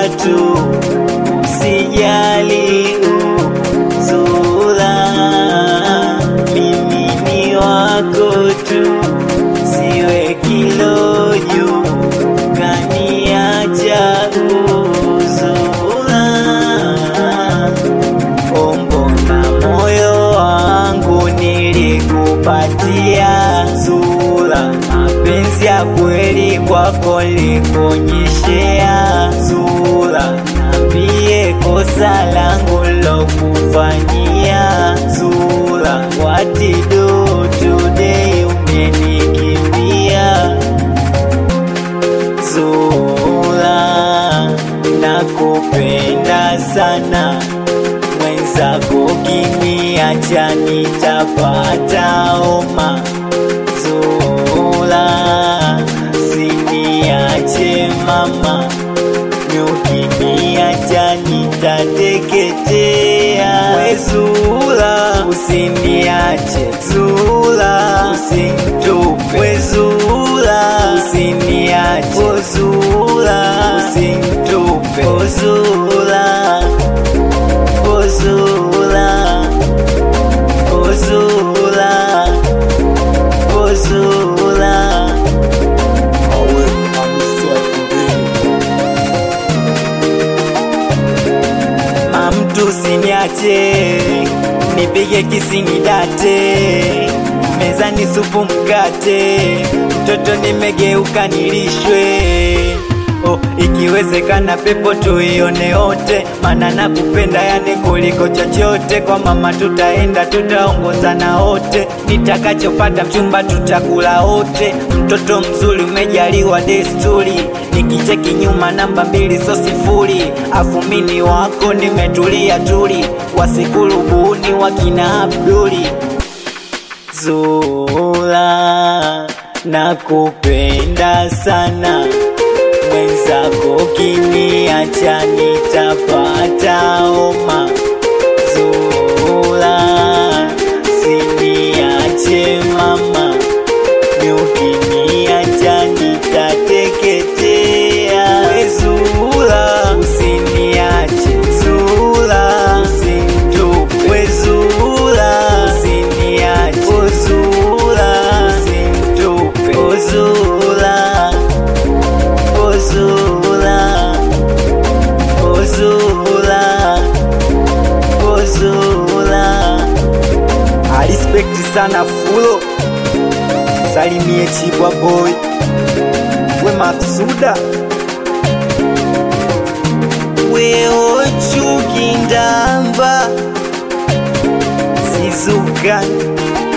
tu, usijali Zula, mimi ni wako tu, siwe kiloju kaniacha Zula, ombona moyo wangu nilikupatia Zula, mapenzi ya kweli kwako likonyeshea Zula, nambie kosa langu lokufanyia Zula, what you do today umenikimbia Zula, nakupenda sana mwenzako, kiniacha nitapata homa. Zula, siniache mama, ukiniacha nitateketea. We Zula, usiniache Zula, usinitupe we Zula, usiniache o Zula, usinitupe o Zula, o Zula, o Zula, o Zula. Awe amswakubeni Mamtu usiniache, nipige kisinidate, mezani supu mkate, mtoto nimegeuka nilishwe. Oh, ikiwezekana pepo tuione wote, mana nakupenda yani kuliko chochote. Kwa mama tutaenda, tutaongozana wote, nitakachopata mchumba tutakula wote. Mtoto mzuri umejaliwa desturi, nikicheki nyuma namba mbili so sifuri. Afu mini wako nimetulia tuli, wasikulubuni wakina Abduli. Zula, nakupenda sana mwenzako, kiniacha nitapata homa. Zula, siniache mama, ukiniacha nitateketea. We Zula, usiniache Zula, usinitupe we Zula, usiniache o Zula, usinitupe o Zula, o Zula, o Zula, o Zula. I respect sana fulo, salimie Chibwa boy, we Matsuda weo chukindamba sizuka